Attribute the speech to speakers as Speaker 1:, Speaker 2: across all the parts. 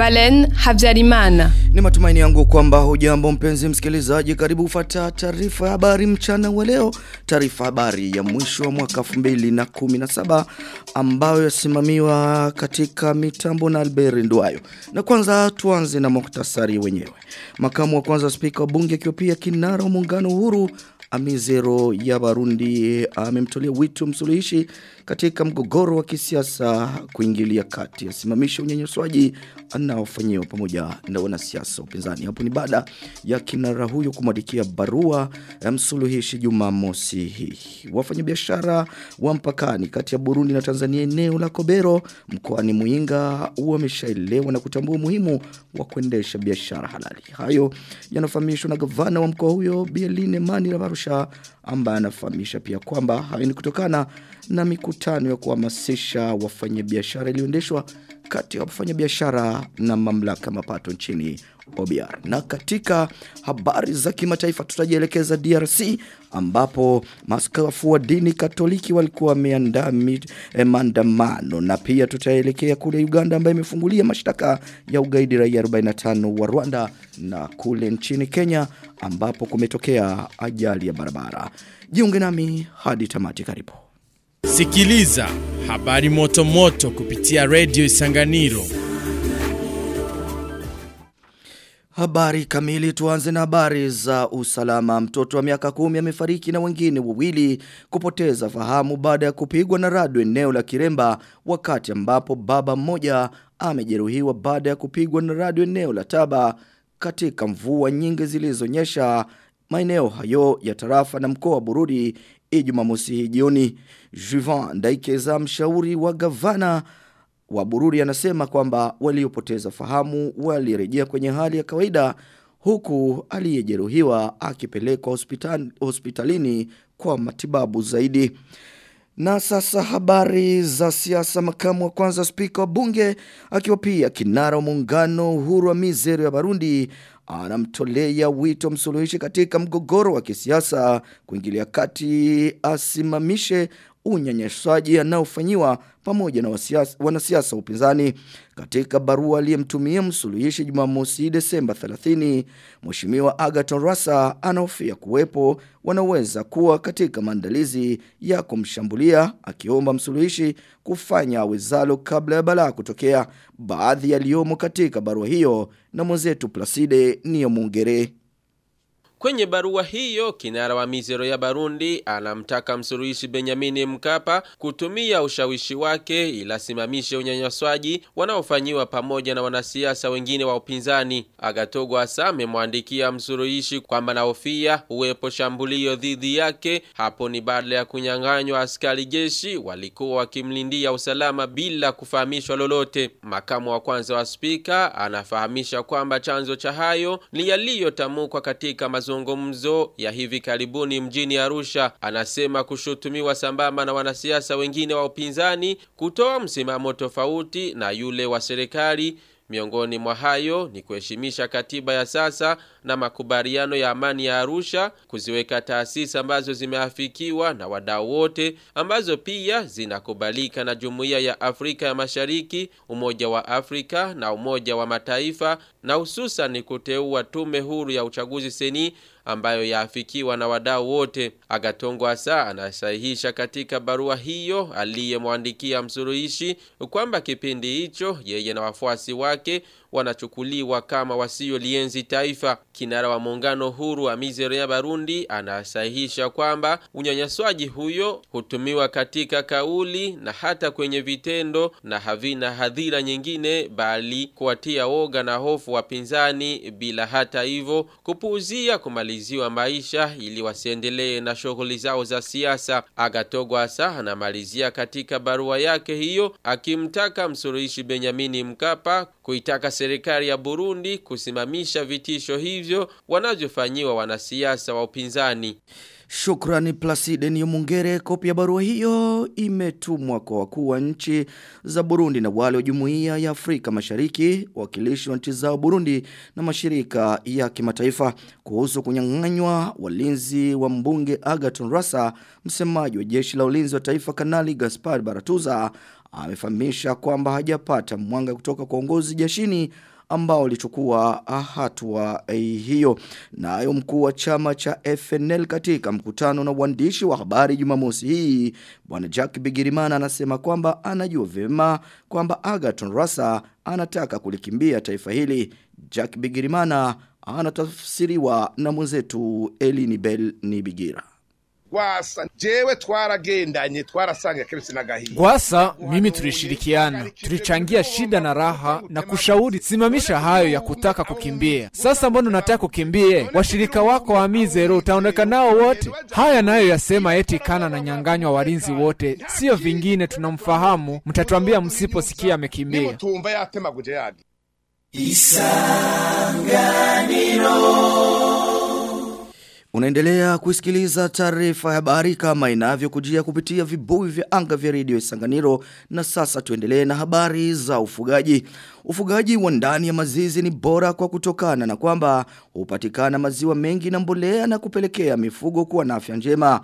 Speaker 1: Balen Habyarimana.
Speaker 2: Ni matumaini yangu kwamba hujambo mpenzi msikilizaji karibu ufata taarifa ya habari mchana wa leo taarifa habari ya mwisho wa mwaka 2017 ambayo yasimamiwa katika mitambo na Albert Ndwayo na kwanza tuanze na muktasari wenyewe makamu wa kwanza spika wa bunge akiwa pia kinara wa muungano uhuru Amizero ya Barundi amemtolea wito msuluhishi katika mgogoro wa kisiasa kuingilia kati asimamisha unyanyasaji anaofanyiwa pamoja na wanasiasa upinzani. Hapo ni baada ya kinara huyo kumwandikia barua ya msuluhishi Jumamosi hii. Wafanyabiashara wa mpakani kati ya Burundi na Tanzania eneo la Kobero mkoani Muinga wameshaelewa na kutambua umuhimu wa kuendesha biashara halali. Hayo yanafahamishwa na gavana wa mkoa huyo Bieline Mani Rabarusha ambaye anafahamisha pia kwamba hayo ni kutokana na mikutano ya kuhamasisha wafanyabiashara iliyoendeshwa kati ya wafanyabiashara na mamlaka mapato nchini OBR. Na katika habari za kimataifa tutajielekeza DRC ambapo maskafu wa dini Katoliki walikuwa wameandaa eh, maandamano na pia tutaelekea kule Uganda ambayo imefungulia mashtaka ya ugaidi raia 45 wa Rwanda na kule nchini Kenya ambapo kumetokea ajali ya barabara. Jiunge nami hadi tamati karibu.
Speaker 3: Sikiliza habari moto moto kupitia Radio Isanganiro.
Speaker 2: Habari kamili tuanze na habari za usalama. Mtoto wa miaka kumi amefariki na wengine wawili kupoteza fahamu baada ya kupigwa na radu eneo la Kiremba wakati ambapo baba mmoja amejeruhiwa baada ya kupigwa na radu eneo la Taba katika mvua nyingi zilizonyesha maeneo hayo ya tarafa na mkoa wa Bururi Ijumamosi hii jioni. Juvan Ndaikeza mshauri wa gavana wa Bururi anasema kwamba waliopoteza fahamu walirejea kwenye hali ya kawaida huku aliyejeruhiwa akipelekwa hospital, hospitalini kwa matibabu zaidi. Na sasa habari za siasa makamu wa kwanza spika wa bunge akiwa pia kinara wa muungano uhuru wa mizero ya Barundi anamtolea wito msuluhishi katika mgogoro wa kisiasa kuingilia kati asimamishe unyanyasaji anaofanyiwa pamoja na wasiasa, wanasiasa upinzani. Katika barua aliyemtumia msuluhishi Jumamosi Desemba 30, Mheshimiwa Agaton Rasa anahofia kuwepo wanaweza kuwa katika maandalizi ya kumshambulia akiomba msuluhishi kufanya awezalo kabla ya balaa kutokea. Baadhi yaliyomo katika barua hiyo na mwenzetu Placide Niyomungere.
Speaker 4: Kwenye barua hiyo, kinara wa mizero ya Barundi anamtaka msuluhishi Benjamin Mkapa kutumia ushawishi wake ila simamishe unyanyaswaji wanaofanyiwa pamoja na wanasiasa wengine wa upinzani. Agatogo Asa amemwandikia msuluhishi kwamba nahofia uwepo shambulio dhidi yake. Hapo ni baada ya kunyang'anywa askari jeshi walikuwa wakimlindia usalama bila kufahamishwa lolote. Makamu wa kwanza wa spika anafahamisha kwamba chanzo cha hayo ni yaliyotamkwa katika mazungumzo mazungumzo ya hivi karibuni mjini Arusha. Anasema kushutumiwa sambamba na wanasiasa wengine wa upinzani kutoa msimamo tofauti na yule wa serikali. Miongoni mwa hayo ni kuheshimisha katiba ya sasa na makubaliano ya amani ya Arusha, kuziweka taasisi ambazo zimeafikiwa na wadau wote, ambazo pia zinakubalika na Jumuiya ya Afrika ya Mashariki, Umoja wa Afrika na Umoja wa Mataifa, na hususan kuteua tume huru ya uchaguzi seni ambayo yaafikiwa na wadau wote. Agatongo Asa anasahihisha katika barua hiyo aliyemwandikia msuluhishi kwamba kipindi hicho yeye na wafuasi wake wanachukuliwa kama wasiolienzi taifa. Kinara wa muungano huru wa mizero ya Barundi anasahihisha kwamba unyanyaswaji huyo hutumiwa katika kauli na hata kwenye vitendo na havina hadhira nyingine bali kuwatia woga na hofu wapinzani bila hata hivyo kupuuzia kumaliziwa maisha ili wasiendelee na shughuli zao za siasa. Agatogo Asa anamalizia katika barua yake hiyo akimtaka msuluhishi Benyamini Mkapa kuitaka serikali ya Burundi kusimamisha vitisho hivyo wanavyofanyiwa wanasiasa wa upinzani.
Speaker 2: Shukrani Placide Niyomungere. Kopi ya barua hiyo imetumwa kwa wakuu wa nchi za Burundi na wale wa Jumuiya ya Afrika Mashariki, wakilishi wa nchi zao Burundi na mashirika ya kimataifa kuhusu kunyang'anywa walinzi wa mbunge Agaton Rasa. Msemaji wa jeshi la ulinzi wa taifa Kanali Gaspar Baratuza amefahamisha kwamba hajapata mwanga kutoka kwa uongozi jeshini ambao walichukua hatua hiyo. Nayo mkuu wa chama cha FNL katika mkutano na waandishi wa habari Jumamosi hii, bwana Jack Bigirimana anasema kwamba anajua vyema kwamba Agaton Rasa anataka kulikimbia taifa hili. Jack Bigirimana anatafsiriwa na mwenzetu Elini Bell Nibigira.
Speaker 5: Gwasa jewe twaragendanye twarasanga keretse nagahiye.
Speaker 6: Gwasa mimi tulishirikiana, tulichangia shida na raha na kushauri simamisha hayo ya kutaka kukimbia. Sasa mbona unataka kukimbie? Washirika wako wa Mizero utaondoka nao wote? Haya nayo yasema eti kana na nyanganywa walinzi wote, sio vingine tunamfahamu. Mtatuambia msiposikia amekimbia.
Speaker 5: Nimutumva yatemaguje yagi.
Speaker 2: Unaendelea kusikiliza taarifa ya habari kama inavyokujia kupitia vibuyu vya anga vya redio Isanganiro na sasa tuendelee na habari za ufugaji. Ufugaji wa ndani ya mazizi ni bora kwa kutokana na kwamba hupatikana maziwa mengi na mbolea na kupelekea mifugo kuwa na afya njema.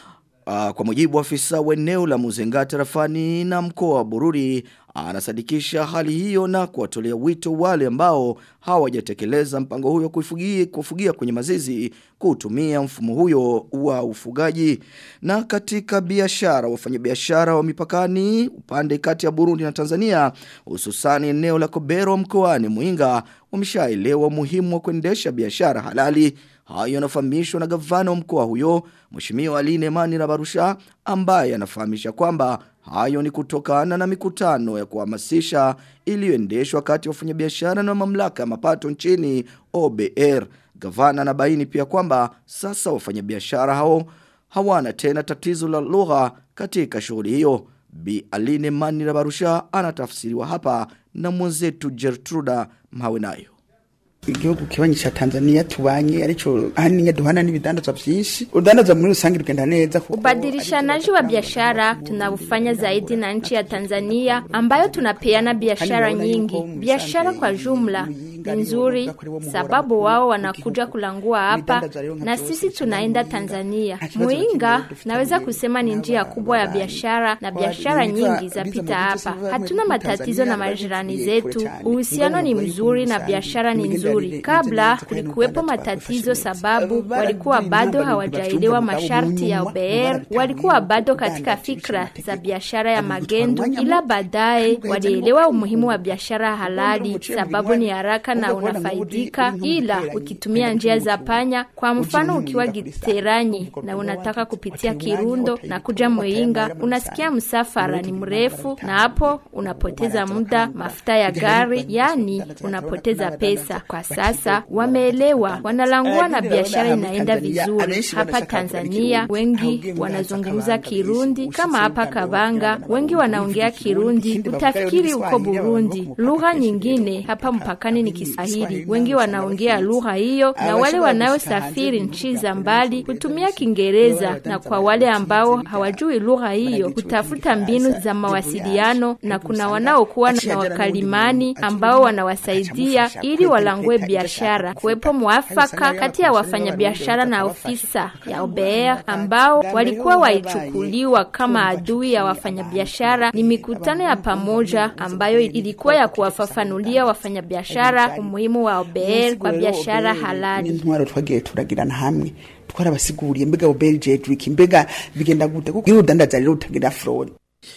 Speaker 2: Uh, kwa mujibu wa afisa wa eneo la Muzenga tarafani na mkoa wa Bururi anasadikisha hali hiyo na kuwatolea wito wale ambao hawajatekeleza mpango huyo kufugia, kufugia kwenye mazizi kutumia mfumo huyo wa ufugaji na katika biashara wafanyabiashara wa mipakani upande kati ya Burundi na Tanzania hususani eneo la Kobero mkoani Muinga wameshaelewa umuhimu wa kuendesha biashara halali Hayo yanafahamishwa na gavana wa mkoa huyo, Mheshimiwa Aline Mani na Barusha, ambaye anafahamisha kwamba hayo ni kutokana na mikutano ya kuhamasisha iliyoendeshwa kati ya wafanyabiashara na mamlaka ya mapato nchini OBR. Gavana anabaini pia kwamba sasa wafanyabiashara hao hawana tena tatizo la lugha katika shughuli hiyo. Bi Aline Mani na Barusha anatafsiriwa hapa na mwenzetu Gertruda Mhawenayo
Speaker 7: igihugu kibanyi cha Tanzania tubanye aricho ahanini duhana n'ibidandazwa byinshi udandaza muri rusange rugenda neza kuko
Speaker 8: Ubadilishanaji wa biashara tunaufanya zaidi na nchi ya Tanzania ambayo tunapeana biashara nyingi. Biashara kwa jumla ni nzuri sababu wao wanakuja kulangua hapa na sisi tunaenda Tanzania. Muinga naweza kusema ni njia kubwa ya biashara na biashara nyingi zapita hapa. Hatuna matatizo na majirani zetu. Uhusiano ni mzuri na biashara ni nzuri. Kabla kulikuwepo matatizo sababu walikuwa bado hawajaelewa masharti ya OBR, walikuwa bado katika fikra za biashara ya magendo, ila baadaye walielewa umuhimu wa biashara halali sababu ni haraka na unafaidika, ila ukitumia njia za panya. Kwa mfano, ukiwa Giteranyi na unataka kupitia Kirundo na kuja Mwinga, unasikia msafara ni mrefu, na hapo unapoteza muda, mafuta ya gari, yani unapoteza pesa. Kwa sasa wameelewa, wanalangua na biashara inaenda vizuri. Hapa Tanzania wengi wanazungumza Kirundi, kama hapa Kabanga wengi wanaongea Kirundi, utafikiri uko Burundi. Lugha nyingine hapa mpakani ni Kiswahili, wengi wanaongea lugha hiyo, na wale wanaosafiri nchi za mbali hutumia Kiingereza, na kwa wale ambao hawajui lugha hiyo hutafuta mbinu za mawasiliano, na kuna wanaokuwa na wakalimani ambao wanawasaidia ili walangue biashara. Kuwepo mwafaka kati ya wafanyabiashara na ofisa ya OBR ambao walikuwa waichukuliwa kama adui ya wafanyabiashara. Ni mikutano ya pamoja ambayo ilikuwa ya kuwafafanulia wafanyabiashara umuhimu wa OBR kwa biashara halali.
Speaker 7: intwaro twagiye turagirana hamwe twarabasiguriye mbega OBR jedwiki mbega bigenda gute kuko iyo udandaza rero utagira fraud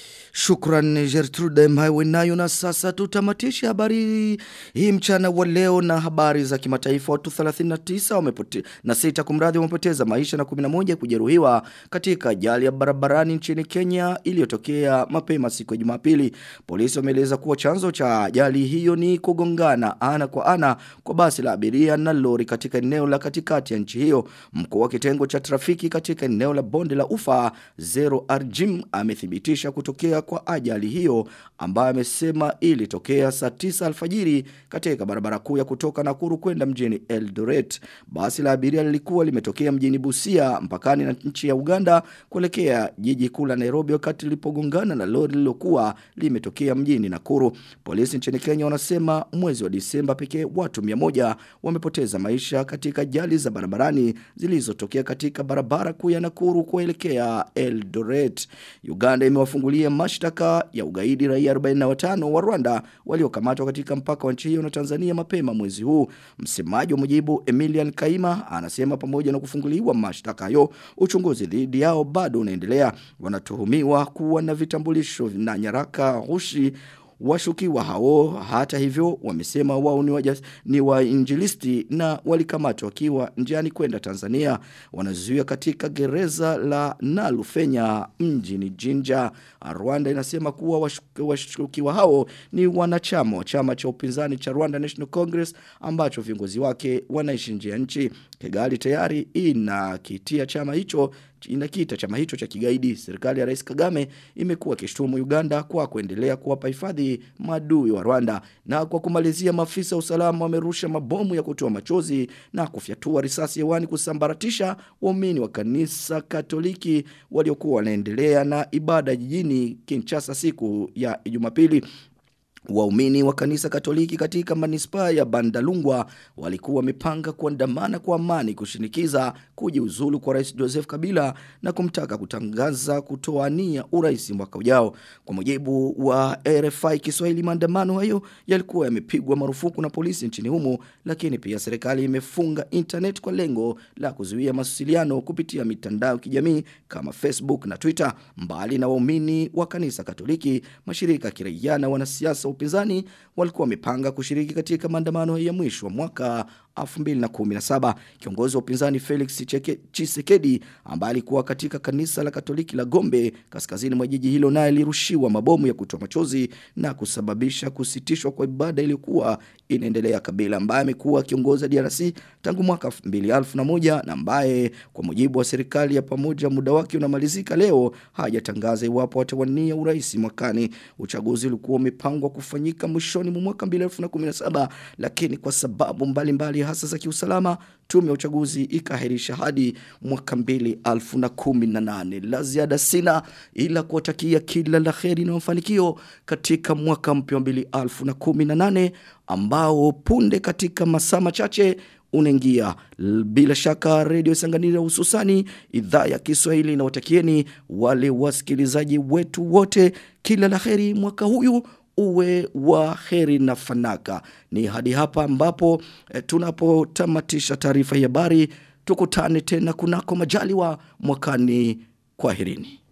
Speaker 2: Shukran Gertrude Mhaiwe nayo na sasa tutamatisha habari hii mchana wa leo na habari za kimataifa watu 39 wamepote na sita kumradhi wamepoteza maisha na 11 kujeruhiwa katika ajali ya barabarani nchini Kenya iliyotokea mapema siku ya Jumapili. Polisi wameeleza kuwa chanzo cha ajali hiyo ni kugongana ana kwa ana kwa basi la abiria na lori katika eneo la katikati ya nchi hiyo. Mkuu wa kitengo cha trafiki katika eneo la bonde la Ufa Zero Arjim amethibitisha kutokea kwa ajali hiyo ambayo amesema ilitokea saa 9 alfajiri katika barabara kuu ya kutoka Nakuru kwenda mjini Eldoret. Basi la abiria lilikuwa limetokea mjini Busia mpakani na nchi ya Uganda kuelekea jiji kuu la Nairobi wakati lilipogongana na lori lililokuwa limetokea mjini Nakuru. Polisi nchini Kenya wanasema mwezi wa Disemba pekee watu 100 wamepoteza maisha katika ajali za barabarani zilizotokea katika barabara kuu ya Nakuru kuelekea Eldoret. Uganda imewafungulia mash mashtaka ya ugaidi raia 45 wa Rwanda waliokamatwa katika mpaka wa nchi hiyo na Tanzania mapema mwezi huu. Msemaji wa mujibu Emilian Kaima anasema pamoja na kufunguliwa mashtaka hayo, uchunguzi dhidi yao bado unaendelea. Wanatuhumiwa kuwa na vitambulisho na nyaraka ghushi Washukiwa hao hata hivyo wamesema wao ni, wajas, ni wainjilisti na walikamatwa wakiwa njiani kwenda Tanzania. Wanazuia katika gereza la Nalufenya mjini Jinja. Rwanda inasema kuwa washukiwa, washukiwa hao ni wanachama wa chama cha upinzani cha Rwanda National Congress ambacho viongozi wake wanaishi nje ya nchi. Kigali tayari inakitia chama hicho inakita chama hicho cha kigaidi. Serikali ya Rais Kagame imekuwa kishtumu Uganda kwa kuendelea kuwapa hifadhi maadui wa Rwanda. Na kwa kumalizia, maafisa usalama wamerusha mabomu ya kutoa machozi na kufyatua risasi hewani kusambaratisha waumini wa kanisa Katoliki waliokuwa wanaendelea na ibada jijini Kinshasa siku ya Jumapili. Waumini wa kanisa Katoliki katika manispaa ya Bandalungwa walikuwa wamepanga kuandamana kwa amani kushinikiza kujiuzulu kwa Rais Joseph Kabila na kumtaka kutangaza kutoania urais mwaka ujao. Kwa mujibu wa RFI Kiswahili, maandamano hayo yalikuwa yamepigwa marufuku na polisi nchini humo, lakini pia serikali imefunga internet kwa lengo la kuzuia mawasiliano kupitia mitandao ya kijamii kama Facebook na Twitter. Mbali na waumini wa kanisa Katoliki, mashirika ya kiraia na wanasiasa upinzani walikuwa wamepanga kushiriki katika maandamano ya mwisho wa mwaka 2017. Kiongozi wa upinzani Felix Chisekedi ambaye alikuwa katika kanisa la Katoliki la Gombe kaskazini mwa jiji hilo naye alirushiwa mabomu ya kutoa machozi na kusababisha kusitishwa kwa ibada iliyokuwa inaendelea. Kabila ambaye amekuwa kiongozi DRC tangu mwaka 2001 na ambaye kwa mujibu wa serikali ya pamoja muda wake unamalizika leo hajatangaza iwapo atawania urais mwakani. Uchaguzi ulikuwa umepangwa kufanyika mwishoni mwa mwaka 2017 lakini kwa sababu mbalimbali mbali hasa za kiusalama tume ya uchaguzi ikahirisha hadi mwaka 2018 la ziada sina ila kuwatakia kila la kheri na mafanikio katika mwaka mpya wa 2018 ambao punde katika masaa machache unaingia bila shaka redio Sanganiro hususani idhaa ya Kiswahili inawatakieni wale wasikilizaji wetu wote kila la kheri mwaka huyu uwe wa heri na fanaka. Ni hadi hapa ambapo e, tunapotamatisha taarifa ya habari. Tukutane tena kunako majaliwa mwakani. Kwaherini.